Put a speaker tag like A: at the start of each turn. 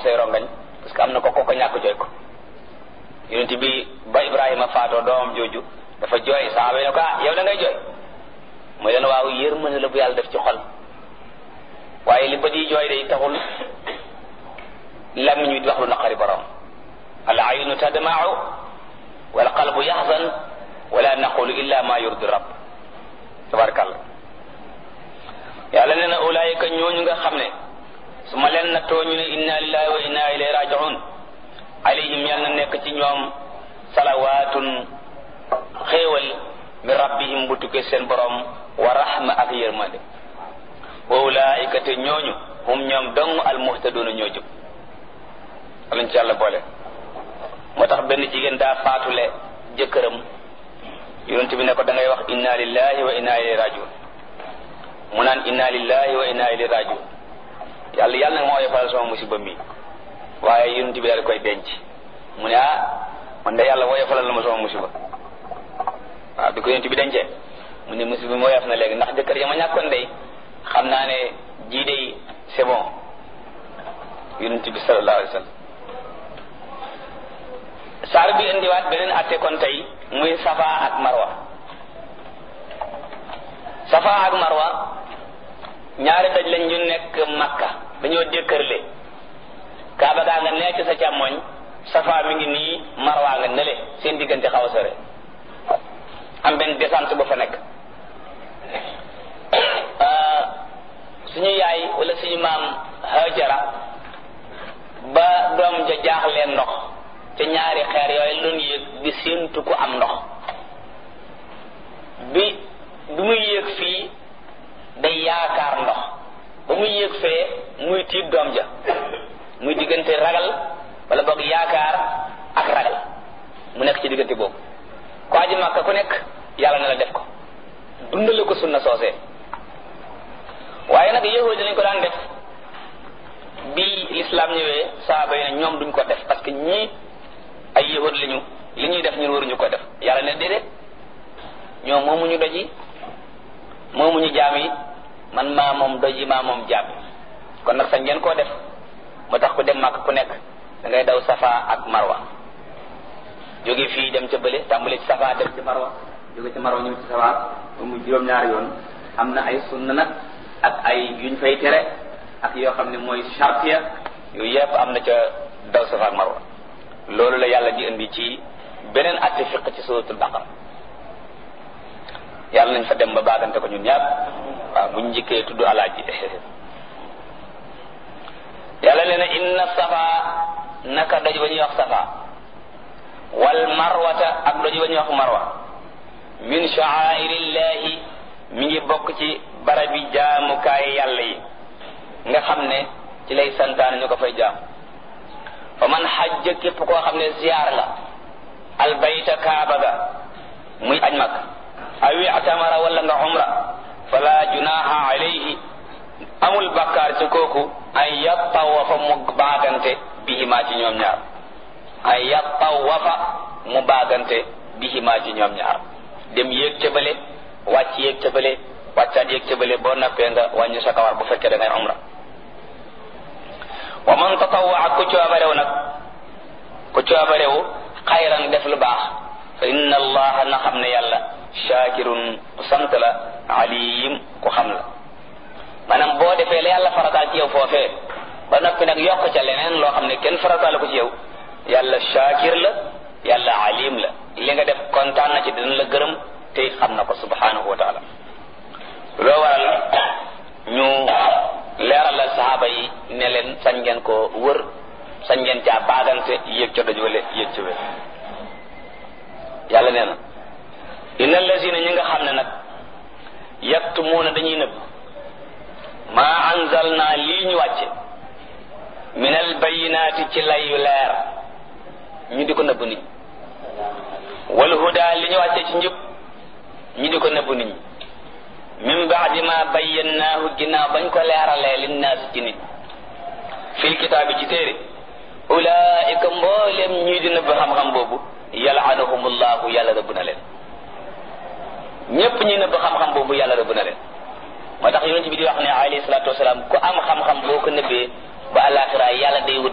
A: say rongañ parce que am na ko ko ko ñàkk jooy ko yonent bi ba Ibrahima faatoo doomam jooju dafa jooy saaba yi ne ko ah yow da ngay jooy mooy leen waaw yërmande la bu yàlla def ci xol waaye li bët yi jooy day taxul làmmiñ wi di wax lu naqari borom al aynu tadma'u wal qalbu yaxzan wala naqulu illa ma yurdi rabb tabarakallah yàlla nee na ulaayika ñooñu nga xam ne su ma leen nattoo ñu ne inna lillahi wa inna ilayhi raji'un alayhim yàlla na nekk ci ñoom salawaatun xéewal min rabbihim bu tukkee seen borom wa rahma ak yërmande wa ulaayika te ñooñu hum ñoom dong al muhtaduuna ñoo jub alañ ci yàlla boole moo tax benn jigéen daa faatule jëkkëram yonent bi ne ko da ngay wax inna lillahi wa inna ilayhi rajiun mu naan inna lillahi wa inna ilayhi rajiun yàlla yàlla nag moo oyofalal sama musiba mi waaye yonent bi daal koy denc mu ne ah man de yàlla woyofalal na ma sama musiba waaw bi ko yonent bi dencee mu ne musiba mi woyof na léegi ndax jëkkër ja ma ñàkkoon day xam naa ne jii day c'est bon yonent bi sallallahu alayhi wa sallam saar bi indiwaat beneen atte kon tey muy safa ak marwa safa ak marwa ñaari daj lañ ñu nekk makka dañoo dékkërle kaaba gaa nga nee ci sa càmmoñ safa mi ngi nii marwa nga nele seen diggante xaw a sore am benn descente bu fa nekk suñu yaay wala suñu maam hajara ba doom ja jaaxleen ndox te ñaari xeer yooyu doon yéeg di séentu ku am ndox bi bi muy yéeg fii day yaakaar ndox ba muy yéeg fee muy tiit doom ja muy diggante ragal wala boog yaakaar ak ragal mu nekk ci diggante boobu ko aji màkka ku nekk yàlla na la def ko dundale ko sunna soosee waaye nag yahudi lañ ko daan def bi l'islam ñëwee saaba yi ne ñoom duñ ko def parce que ñii ay yahud lañu li ñuy def ñun waruñu ko def yàlla ne déedéet ñoom moomuñu doj yi moomuñu jaam yi man maa moom doj yi maa moom jaam yi kon nag sañ ngeen koo def moo tax ku dem màkk ku nekk da ngay daw safa ak marwa jóge fii dem ca bële tàmbale ci safa dem ci marwa jóge ci marwa ñëw ci safa ba mu juróom-ñaari yoon am na ay sunna nag ak ay yuñ fay tere ak yoo xam ne mooy chartiya yooyu yëpp am na ca daw safa ak marwa loolu la yàlla di indi ci beneen atte fiq ci suratul baqara yàlla nañ fa dem ba baagante ko ñun ñaar waaw buñ njëkkee tudd alaaji yàlla nee na inna safa naka doj ba ñuy wax safa wal marwata ak doj ba ñuy wax marwa min sha'airillahi mi ngi bokk ci barabi jaamukaay yàlla yi nga xam ne ci lay santaane ñu ko fay jaam fa man xajja képp koo xam ne ziyaar nga albayta kaaba ga muy aj mag awi atamara wala nga umra fala junaha alayhi amul bakkaar ci kooku ay yattawafa mu baagante bihimaa ci ñoom ñaar ay yattawafa mu baagante bihimaa ci ñoom ñaar dem yéeg ca bële wàcc yéeg ca bële wàccaat yéeg ca bële boo nappee nga wàññi sa kawar bu fekkee da ngay umra wa man tatawwa ku coobarew nag ku coobarew xayran def lu baax fa inna allaha na xam ne yàlla shakirun ku sant la alim ku xam la maanaam boo defee la yàlla farataal ci yow foofee ba noppi nag yokk ca leneen loo xam ne kenn farataal ko ci yow yàlla shakir la yàlla alim la li nga def kontaan na ci dina la gërëm te xam na ko subhanahu wa taala loo waral ñu leeralal saxaaba yi ne leen sañ ngeen ko wër sañ ngeen caa baagante yéeg ca doj wala yéeg ca wér yàlla nee na inna allazina ñi nga xam ne nag yaktumuuna dañuy nëbb maa anzalna lii ñu wàcce min al bayinaati ci lay yu leer ñu di ko nëbb nit ñi wal huda li ñu wàcce ci njub ñu di ko nëbb nit ñi min baadi ma bayyannaahu ginnaaw bañ ko leeralee linnaas ci nit fil kitaabi ci téere ulaika mboolem ñii di nëbb xam-xam boobu yalaanahumullahu yàlla rëbb na leen ñépp ñi nëbb xam-xam boobu yàlla rëbb na leen moo tax yonent bi di wax ne alayhi salaatu wasalaam ku am xam-xam boo ko nëbbee ba àllaaxira yàlla day wut